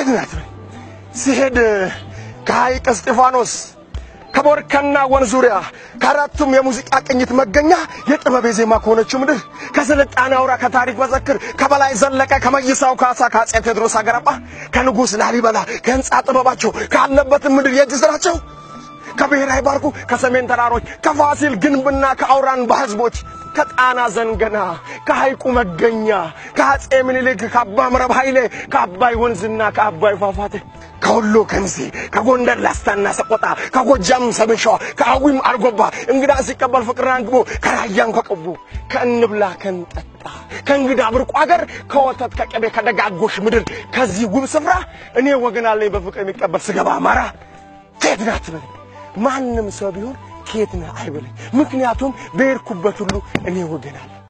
ከየት ናት በል ሲሄድ ከሐይቅ እስጢፋኖስ ከቦርከና ወንዝ ዙሪያ ከአራቱም የሙዚቃ ቅኝት መገኛ የጥበብ የዜማ ከሆነችው ምድር ከስልጣኔ አውራ ከታሪክ መዘክር ከበላይ ዘለቀ ከመይሳው ካሳ ከአፄ ቴዎድሮስ አገረባ ከንጉሥ ላሊበላ ከህንፃ ጥበባቸው ካለበት ምድር የእጅ ስራቸው ከብሔራዊ ባርኩ ከሰሜን ተራሮች ከፋሲል ግንብና ከአውራን ባህዝቦች ከጣና ዘንገና ከሐይቁ መገኛ ከአፄ ምኒልክ ከአባ ምረብ ኃይሌ ከአባይ ወንዝና ከአባይ ፏፏቴ ከወሎ ከሚሴ ከጎንደር ላስታና ሰቆጣ ከጎጃም ሰሜን ሸዋ ከአዊም አርጎባ እንግዳ ሲቀበል ፍቅርን አንግቦ ከራያን ከቅቡ ከእንብላ ከንጠጣ ከእንግዳ ብርቁ አገር ከወተት ከቅቤ ከደጋጎሽ ምድር ከዚህ ውብ ስፍራ እኔ ወገን አለኝ በፍቅር የሚቀበል ስገባ አማራ ከየት ናት በለኝ ማንም ሰው ቢሆን ከየት ነህ አይበለኝ ምክንያቱም በሄድኩበት ሁሉ እኔ ወገን አለኝ